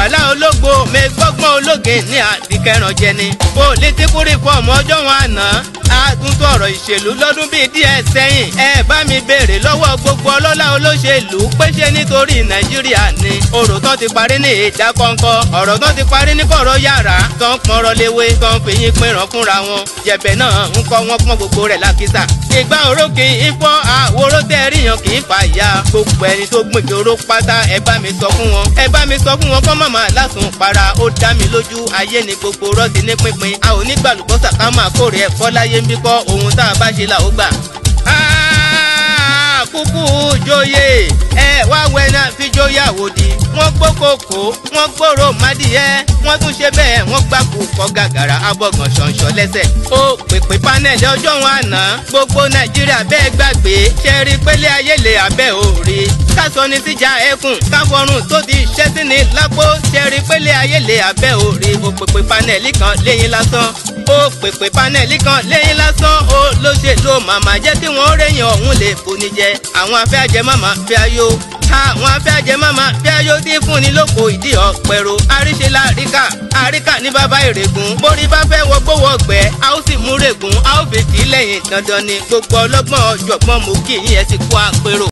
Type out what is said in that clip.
wàhálà ológbò mẹgbọ́gbọ́n ológe ní àdìkẹràn jẹni pólítíkù rìfọ́ọ̀mù ọjọ́ wọn àná àtúntò ọ̀rọ̀ ìṣèlú lọ́dún bíi díẹ̀ sẹ́yìn ẹ bá mi béèrè lọ́wọ́ gbogbo ọlọ́lá olóṣèlú pé ṣé nítorí nàìjíríà ni ọ̀rọ̀ tán ti parí ní ìjà kọ̀ǹkọ̀ ọ̀rọ̀ tán ti parí ní kọ̀rọ̀ yàrá tán pọnrọ̀ léwé tán fìyín pinran fúnra wọn jẹ̀bẹ̀ náà ń kọ́ wọn pọ́n gbogbo rẹ̀ lákìsà ìgbà oró kì í fọ́ àwòrò tẹ́ríyàn kì í fà ya gbogbo ẹni tó gbìnkì oró pátá ẹ bá mi sọ fún wọn ẹ bá mi sọ fún wọn kọ́ màmá lásùn para ó dá mi lójú ayé ni gbogbo rọ́ọ̀tì ní pínpín a ò ní gbàlùbọ́sà ká máa kórè ẹ̀fọ́ láyé ń bí kọ́ ohun tá a bá ṣe là ó gbà. kúkú joyè ẹ wá wẹ̀nà fi joyè àwòdì wọ́n gbókòkò wọ́n gbòòrò mádìyẹ wọ́n tún ṣe bẹ́ẹ̀ wọ́n gbàkú kọ́ gàgàrà abọ́gàn ṣọ̀nṣọ̀ lẹ́sẹ̀. ó pèpè panẹ́ẹ̀lì ọjọ́ wọn àná gbogbo nàìjíríà bẹ́ẹ̀ gbàgbé ṣẹ́rí pélé ayélé abẹ́ òòrì kásọ ní síjà ẹkùn káfọrùn tó ti ṣẹ́ sí ni lápò ṣẹ́rí pélé ayélé abẹ́ òòrì ó pèpè panẹ́ẹ̀lì kan lẹ́yìn lásán ó pèpè panẹ́ẹ̀lì kan lẹ́yìn lásán ó ló ṣe ló màmá jẹ́ kí wọ́n rẹ̀yìn ọ̀hún lè foni jẹ àwọn afẹ́ àjẹmọ́mọ́ fẹ́ ayó àwọn afẹ́ àjẹmọ́mọ́ fẹ́ ayó tí fúnni lóko ìdí ọ̀pẹ̀rọ àríṣe láríkà àríkà ní bàbá ìrègùn borí bá fẹ́ wọgbówó ọgbẹ́ a ó sì múrègùn a ó fi kì í lẹ́yìn dandan ni gbogbo ọlọ́gbọ́n ọ̀jọ̀gbọ́n mú kí yín ẹ ti kó àpérò.